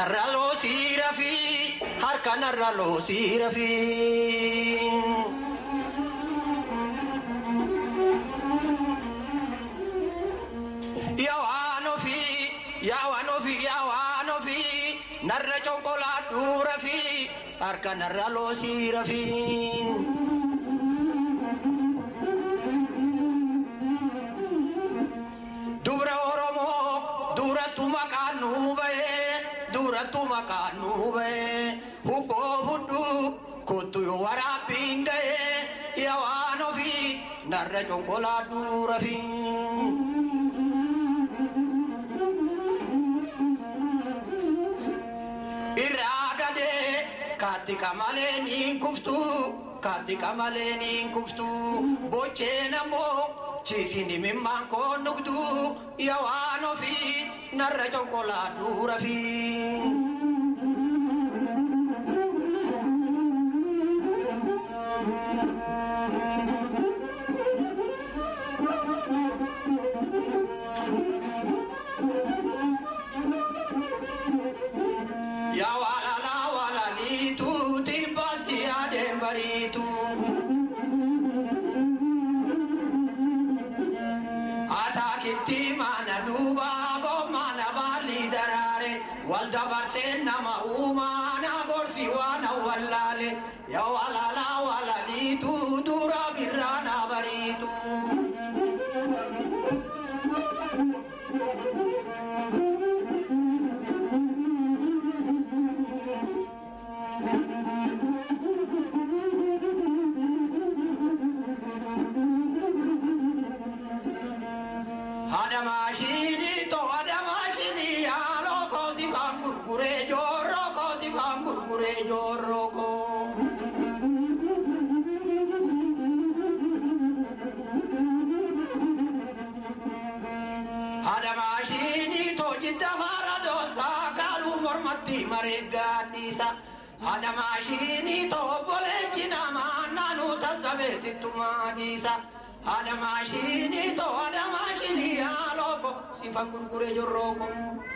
narra loosii rafii harka narra loosii rafii. Yaawaan ofii yaawaan ofii yaawaan ofii narra conkolaadhuu rafii harka narra loosii rafii. Dubra Oromoo durattu maqaan nuu bahee durattu maqaan nuu bahee hubboo fudduu kottu yoo waraabbiin gahee yaawaan ofii narra conkolaadhuu rafii. irraa gadee kaatti kamalee niin kuftu kaatti kamalee niin kuftu bocheen ammoo ciisini mimmaan koon nugdu yawaan ofii narra conkolaadhuu rafii. Yaa walala walaliitu tibbasi adeem bariitu. Ataakiltii mana duuba gommana baalli daraare wal dabarsee nama uumaana gorsi waan awwallaale yaa walala walaliitu dura birraana bariitu. Haadha maashinii too haadha maashinii haaloo koosi baan gurguree joorroo koosi baan gurguree joorroo koo. Haadha maashinii too jidda maara doosaa kaaluu mormatti mareeggaadhiisa. Haadha maashinii too obboleechi namaa naannoo tassabeetittu maadhiisa. Haadha maashinii too haadha maashinii haaloo koo sifa gurguree jorroo koo.